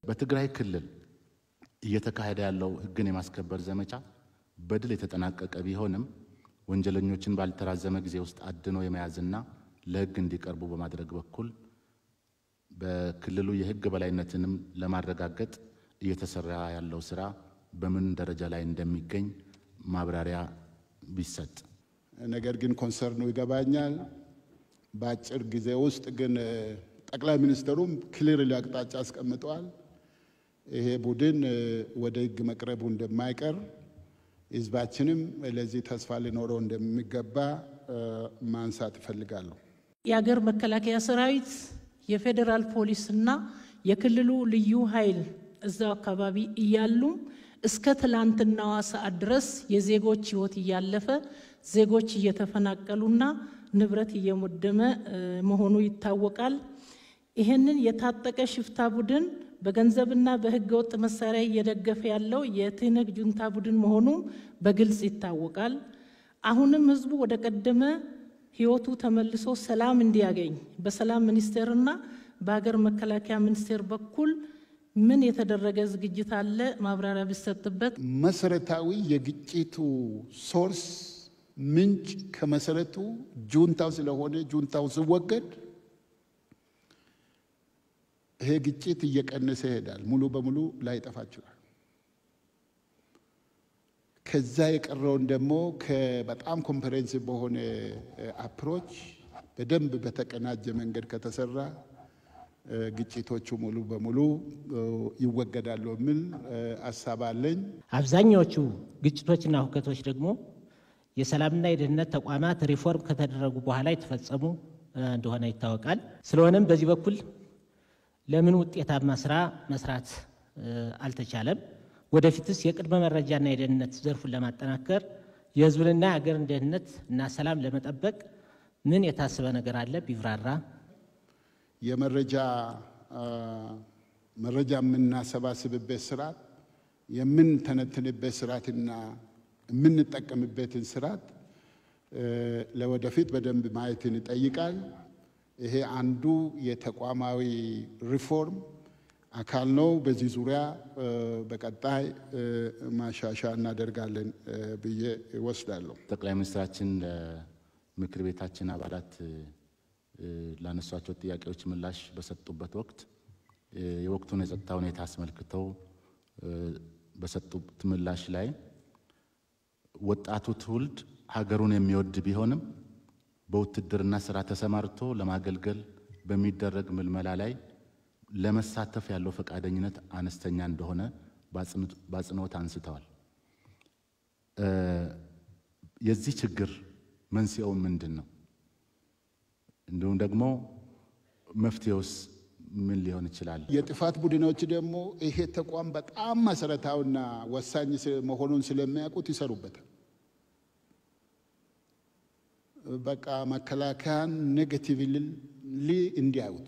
በትግራይ ክልል እየተካሄደ ያለው ሕግን የማስከበር ዘመቻ በድል የተጠናቀቀ ቢሆንም ወንጀለኞችን ባልተራዘመ ጊዜ ውስጥ አድኖ የመያዝና ለሕግ እንዲቀርቡ በማድረግ በኩል በክልሉ የሕግ በላይነትንም ለማረጋገጥ እየተሰራ ያለው ስራ በምን ደረጃ ላይ እንደሚገኝ ማብራሪያ ቢሰጥ። ነገር ግን ኮንሰርኑ ይገባኛል። በአጭር ጊዜ ውስጥ ግን ጠቅላይ ሚኒስትሩም ክሊር አቅጣጫ አስቀምጠዋል። ይሄ ቡድን ወደ ህግ መቅረቡ እንደማይቀር ህዝባችንም ለዚህ ተስፋ ሊኖረው እንደሚገባ ማንሳት እፈልጋለሁ። የአገር መከላከያ ሰራዊት፣ የፌዴራል ፖሊስ እና የክልሉ ልዩ ኃይል እዛው አካባቢ እያሉም እስከ ትላንትናዋ ሰዓት ድረስ የዜጎች ህይወት እያለፈ ዜጎች እየተፈናቀሉና ንብረት እየወደመ መሆኑ ይታወቃል። ይህንን የታጠቀ ሽፍታ ቡድን በገንዘብና በህገ ወጥ መሳሪያ እየደገፈ ያለው የትህነግ ጁንታ ቡድን መሆኑ በግልጽ ይታወቃል። አሁንም ህዝቡ ወደ ቀደመ ህይወቱ ተመልሶ ሰላም እንዲያገኝ በሰላም ሚኒስቴርና በሀገር መከላከያ ሚኒስቴር በኩል ምን የተደረገ ዝግጅት አለ? ማብራሪያ ቢሰጥበት። መሰረታዊ የግጭቱ ሶርስ ምንጭ ከመሰረቱ ጁንታው ስለሆነ ጁንታው ሲወገድ ይሄ ግጭት እየቀነሰ ይሄዳል። ሙሉ በሙሉ ላይጠፋ ይችላል። ከዛ የቀረውን ደግሞ በጣም ኮምፕሬንሲቭ በሆነ አፕሮች በደንብ በተቀናጀ መንገድ ከተሰራ ግጭቶቹ ሙሉ በሙሉ ይወገዳሉ የሚል ሀሳብ አለኝ። አብዛኛዎቹ ግጭቶችና ሁከቶች ደግሞ የሰላምና የደህንነት ተቋማት ሪፎርም ከተደረጉ በኋላ የተፈጸሙ እንደሆነ ይታወቃል። ስለሆነም በዚህ በኩል ለምን ውጤታማ ስራ መስራት አልተቻለም? ወደፊትስ የቅድመ መረጃና የደህንነት ዘርፉን ለማጠናከር የህዝብንና የሀገርን ደህንነት እና ሰላም ለመጠበቅ ምን የታሰበ ነገር አለ? ቢብራራ። የመረጃ መረጃ የምናሰባስብበት ስርዓት የምንተነትንበት ስርዓትና የምንጠቀምበትን ስርዓት ለወደፊት በደንብ ማየትን ይጠይቃል። ይሄ አንዱ የተቋማዊ ሪፎርም አካል ነው። በዚህ ዙሪያ በቀጣይ ማሻሻያ እናደርጋለን ብዬ እወስዳለሁ። ጠቅላይ ሚኒስትራችን ለምክር ቤታችን አባላት ላነሷቸው ጥያቄዎች ምላሽ በሰጡበት ወቅት የወቅቱን የጸጥታ ሁኔታ አስመልክተው በሰጡት ምላሽ ላይ ወጣቱ ትውልድ ሀገሩን የሚወድ ቢሆንም በውትድርና ስራ ተሰማርቶ ለማገልገል በሚደረግ ምልመላ ላይ ለመሳተፍ ያለው ፈቃደኝነት አነስተኛ እንደሆነ በአጽንኦት አንስተዋል። የዚህ ችግር መንስኤው ምንድን ነው? እንዲሁም ደግሞ መፍትሄውስ ምን ሊሆን ይችላል? የጥፋት ቡድኖች ደግሞ ይሄ ተቋም በጣም መሰረታዊና ወሳኝ መሆኑን ስለሚያውቁት ይሰሩበታል። በቃ መከላከያን ኔጌቲቭሊ እንዲያዩት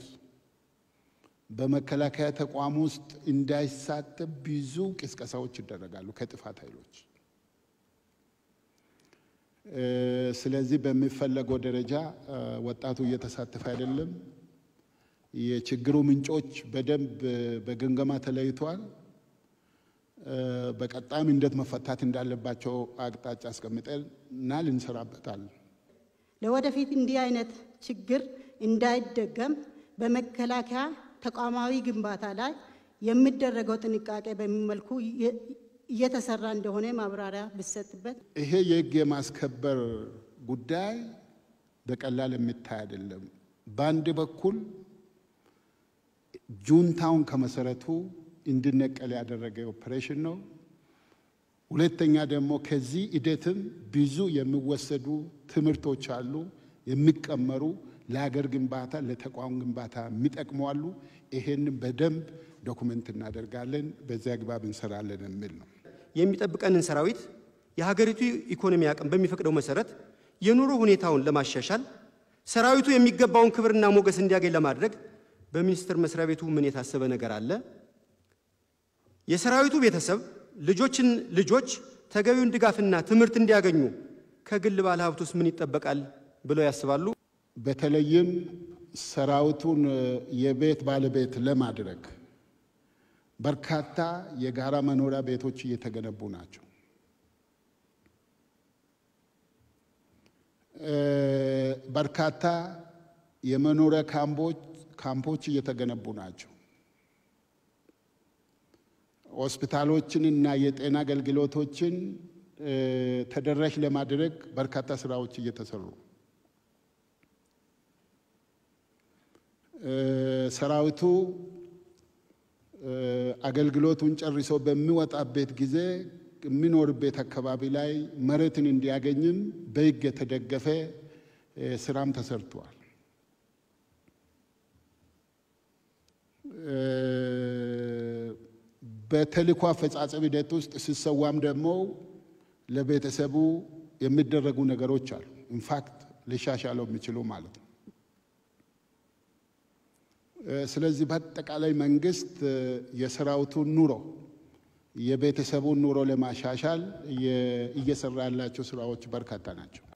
በመከላከያ ተቋም ውስጥ እንዳይሳተፍ ብዙ ቅስቀሳዎች ይደረጋሉ ከጥፋት ኃይሎች። ስለዚህ በሚፈለገው ደረጃ ወጣቱ እየተሳተፈ አይደለም። የችግሩ ምንጮች በደንብ በግምገማ ተለይተዋል። በቀጣይም እንዴት መፈታት እንዳለባቸው አቅጣጫ አስቀምጠናል፣ እንሰራበታለን። ለወደፊት እንዲህ አይነት ችግር እንዳይደገም በመከላከያ ተቋማዊ ግንባታ ላይ የሚደረገው ጥንቃቄ በሚመልኩ እየተሰራ እንደሆነ ማብራሪያ ብሰጥበት። ይሄ የህግ የማስከበር ጉዳይ በቀላል የሚታይ አይደለም። በአንድ በኩል ጁንታውን ከመሰረቱ እንዲነቀል ያደረገ ኦፕሬሽን ነው። ሁለተኛ ደግሞ ከዚህ ሂደትም ብዙ የሚወሰዱ ትምህርቶች አሉ፣ የሚቀመሩ ለሀገር ግንባታ ለተቋም ግንባታ የሚጠቅሙ አሉ። ይሄንን በደንብ ዶኩመንት እናደርጋለን፣ በዚህ አግባብ እንሰራለን የሚል ነው። የሚጠብቀንን ሰራዊት የሀገሪቱ ኢኮኖሚ አቅም በሚፈቅደው መሰረት የኑሮ ሁኔታውን ለማሻሻል ሰራዊቱ የሚገባውን ክብርና ሞገስ እንዲያገኝ ለማድረግ በሚኒስቴር መስሪያ ቤቱ ምን የታሰበ ነገር አለ? የሰራዊቱ ቤተሰብ ልጆችን ልጆች ተገቢውን ድጋፍና ትምህርት እንዲያገኙ ከግል ባለሀብቱስ ምን ይጠበቃል ብለው ያስባሉ? በተለይም ሰራዊቱን የቤት ባለቤት ለማድረግ በርካታ የጋራ መኖሪያ ቤቶች እየተገነቡ ናቸው። በርካታ የመኖሪያ ካምፖች ካምፖች እየተገነቡ ናቸው። ሆስፒታሎችን እና የጤና አገልግሎቶችን ተደራሽ ለማድረግ በርካታ ስራዎች እየተሰሩ ሰራዊቱ አገልግሎቱን ጨርሶ በሚወጣበት ጊዜ የሚኖርበት አካባቢ ላይ መሬትን እንዲያገኝም በሕግ የተደገፈ ስራም ተሰርቷል። በተልእኮ አፈጻጸም ሂደት ውስጥ ሲሰዋም ደግሞ ለቤተሰቡ የሚደረጉ ነገሮች አሉ። ኢንፋክት ሊሻሻለው የሚችሉ ማለት ነው። ስለዚህ በአጠቃላይ መንግስት የሰራዊቱን ኑሮ የቤተሰቡን ኑሮ ለማሻሻል እየሰራ ያላቸው ስራዎች በርካታ ናቸው።